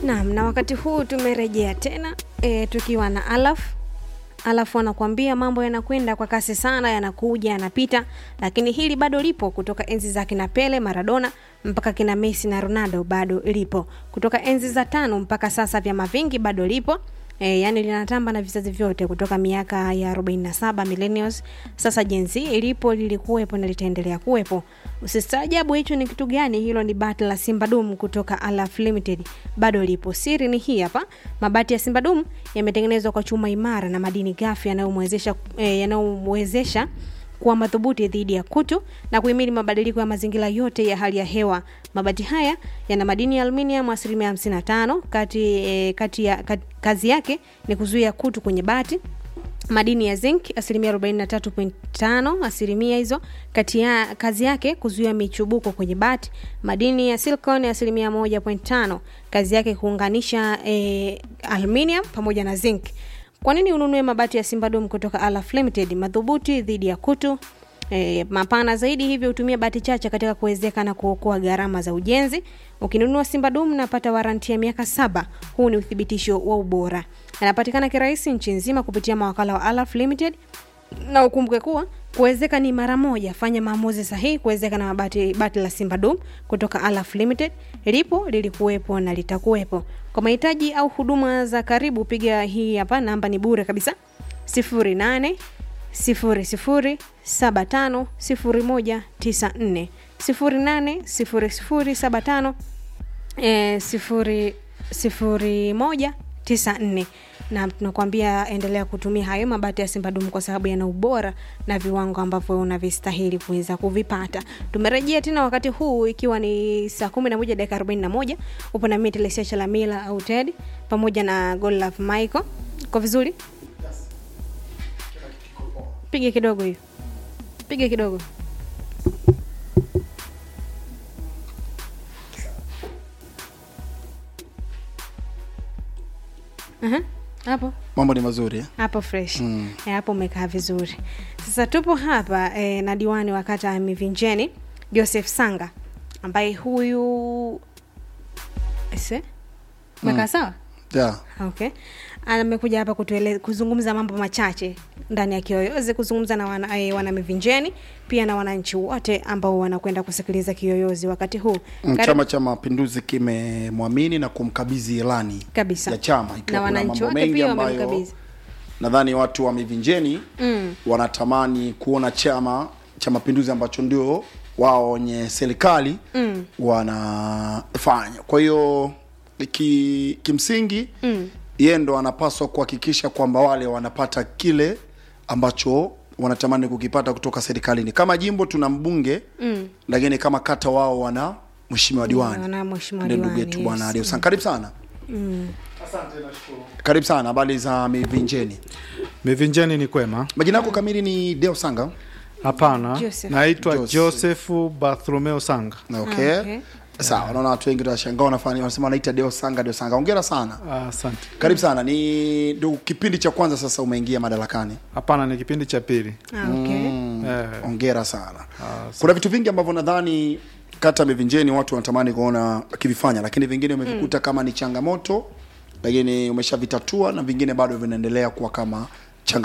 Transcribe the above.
Naam, na wakati huu tumerejea tena e, tukiwa na Alaf. Alaf anakuambia mambo yanakwenda kwa kasi sana, yanakuja yanapita, lakini hili bado lipo. Kutoka enzi za kina Pele, Maradona mpaka kina Messi na Ronaldo bado lipo. Kutoka enzi za tano mpaka sasa vyama vingi bado lipo. E, yani linatamba na vizazi vyote kutoka miaka ya 47 millennials sasa Gen Z ilipo lilikuwepo na litaendelea kuwepo. Usistaajabu hicho ni kitu gani? Hilo ni bati la Simba Dum kutoka Alaf Limited, bado lipo. Siri ni hii hapa, mabati ya Simba Dum yametengenezwa kwa chuma imara na madini ghafi yanayomwezesha eh, yanayomwezesha kuwa madhubuti dhidi ya kutu na kuhimili mabadiliko ya mazingira yote ya hali ya hewa. Mabati haya yana madini ya aluminium asilimia 55 kati, eh, kati ya, kat, kazi yake ni kuzuia kutu kwenye bati madini ya zinc asilimia 43.5 asilimia hizo kati ya kazi yake kuzuia michubuko kwenye bati madini ya silicon asilimia 1.5 kazi yake kuunganisha eh, aluminium pamoja na zinc kwa nini ununue mabati ya Simbadom kutoka Alaf Limited? Madhubuti dhidi ya kutu E, mapana zaidi hivyo hutumia bati chache katika kuwezeka na kuokoa gharama za ujenzi. Ukinunua Simbadum napata waranti ya miaka saba. Huu ni uthibitisho wa ubora. Anapatikana kirahisi nchi nzima kupitia mawakala wa Alaf Limited, na ukumbuke kuwa kuwezeka ni mara moja. Fanya maamuzi sahihi kuwezeka na mabati bati la Simbadum kutoka Alaf Limited. Lipo, lilikuwepo na litakuwepo. Kwa mahitaji au huduma za karibu, piga hii hapa, namba ni bure kabisa, 08 sifuri sifuri saba tano sifuri moja tisa nne sifuri nane sifuri sifuri saba tano e, sifuri sifuri moja tisa nne na tunakwambia endelea kutumia hayo mabati ya Simbadumu kwa sababu yana ubora na viwango ambavyo unavistahili kuweza kuvipata. Tumerejea tena wakati huu ikiwa ni saa kumi na moja dakika arobaini na moja upo na mimi Telesia Chalamila au Ted pamoja na Godlove Michael. Kwa vizuri? piga kidogo hiyo piga kidogo uh-huh. hapo mambo ni mazuri eh? hapo fresh mm. e, hapo umekaa vizuri sasa tupo hapa e, na diwani wa kata ya mivinjeni joseph sanga ambaye huyu ese umekaa mm. sawa yeah. okay amekuja hapa kutuele, kuzungumza mambo machache ndani ya kiyoyozi kuzungumza na wana, eh, wana mivinjeni pia na wananchi wote ambao wanakwenda kusikiliza kiyoyozi wakati huu Mm, Karibu- chama cha mapinduzi kimemwamini na kumkabidhi ilani kabisa ya chama na ikiwa kuna wananchi mambo wote mengi pia ambayo wamemkabidhi nadhani watu wa mivinjeni mm. wanatamani kuona chama cha mapinduzi ambacho ndio wao wenye serikali Mm. wanafanya kwa hiyo ki, kimsingi Mm. yeye ndo anapaswa kuhakikisha kwamba wale wanapata kile ambacho wanatamani kukipata kutoka serikalini kama jimbo tuna mbunge Mm. lakini kama kata wao wana mheshimiwa diwani wana mheshimiwa ndio ndugu diwani, yetu yes. bwana Adeusan karibu sana Mm. karibu sana habari za mivinjeni mivinjeni ni kwema majina yako kamili ni deo sanga hapana Joseph. naitwa Joseph. josefu bartholomeo sanga okay, Ah, okay. sawa naona watu wengi wanashangaa wanafanya wanasema wanaita deo sanga deo sanga hongera sana Ah, asante karibu sana ni ndio kipindi cha kwanza sasa umeingia madarakani hapana ni kipindi cha pili Ah, okay. Eh, hongera sana ah, kuna vitu vingi ambavyo nadhani kata mivinjeni watu wanatamani kuona akivifanya lakini vingine umevikuta mm. kama ni changamoto lakini umeshavitatua na vingine bado vinaendelea kuwa kama